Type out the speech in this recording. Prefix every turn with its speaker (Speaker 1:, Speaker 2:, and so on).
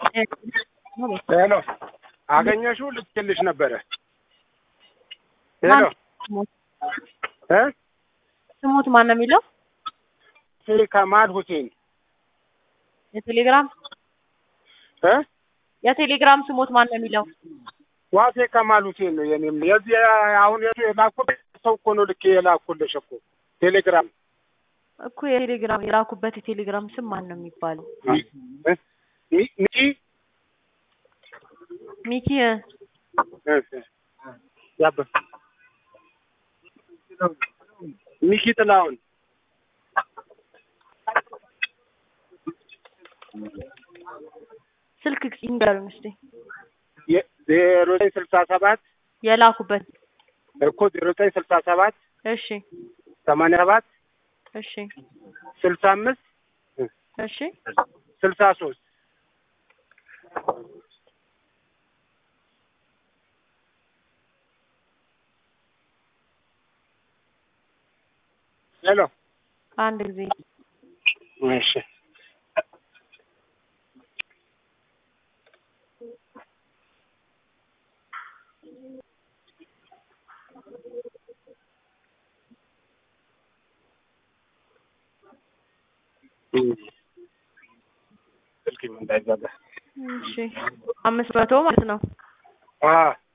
Speaker 1: ሄሎ አገኘሽው? ልትልሽ ነበረ። ሄሎ እ
Speaker 2: ስሙት ማን ነው የሚለው?
Speaker 1: ከማል ሁሴን
Speaker 2: የቴሌግራም
Speaker 1: እ
Speaker 2: የቴሌግራም ስሙት ማን ነው የሚለው?
Speaker 1: ዋሴ ከማል ሁሴን ነው የኔም። የዚህ አሁን የቱ የላኩት ሰው እኮ ነው ልኬ የላኩልሽ እኮ ቴሌግራም
Speaker 2: እኮ የቴሌግራም የላኩበት የቴሌግራም ስም ማን ነው የሚባለው?
Speaker 1: እ ሚ- ሚኪ
Speaker 2: ሚኪ
Speaker 1: እ ያበ ሚኪ ጥላሁን
Speaker 2: ስልክ ይንገሩኝ እስኪ
Speaker 1: የ- ዜሮ ዘጠኝ ስልሳ ሰባት
Speaker 2: የላኩበት።
Speaker 1: እኮ ዜሮ ዘጠኝ ስልሳ ሰባት
Speaker 2: እሺ
Speaker 1: ሰማንያ ሰባት
Speaker 2: እሺ
Speaker 1: ስልሳ አምስት
Speaker 2: እሺ
Speaker 1: ስልሳ ሶስት ሄሎ
Speaker 2: አንድ ጊዜ
Speaker 1: እሺ ስልክ እንዳይዘጋ
Speaker 2: እሺ አምስት መቶ ማለት ነው።
Speaker 1: አዎ